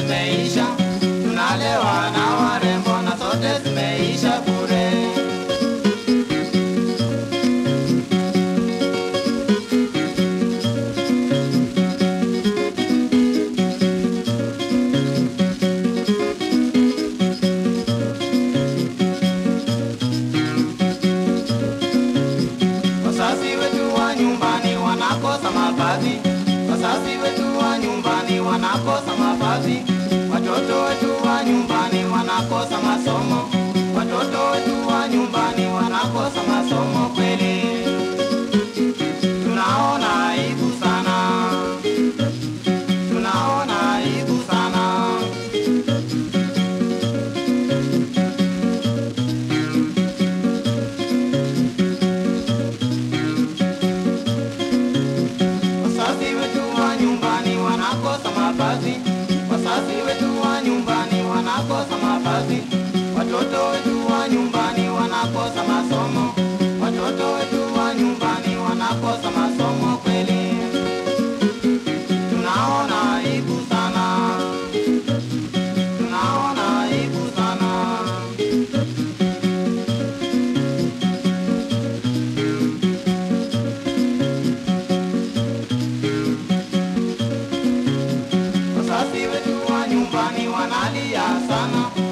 zimeisha, tunalewa na warembo na zote zimeisha bure. Wazazi wetu wa nyumbani wanakosa mavazi, wazazi wetu wa nyumbani wanakosa mavazi, watoto wetu wa nyumbani wanakosa masomo, watoto wetu wa nyumbani wanakosa masomo kweli. Tunaona aibu sana, tunaona aibu sana. Wazazi wetu wa nyumbani wanakosa mavazi, wazazi wetu wa nyumbani wanakosa mavazi, watoto wetu wa nyumbani wanakosa masomo, watoto wetu wa nyumbani wanakosa masomo kweli. Tunaona aibu sana, tunaona aibu sana. Wazazi wetu wa nyumbani wanalia sana,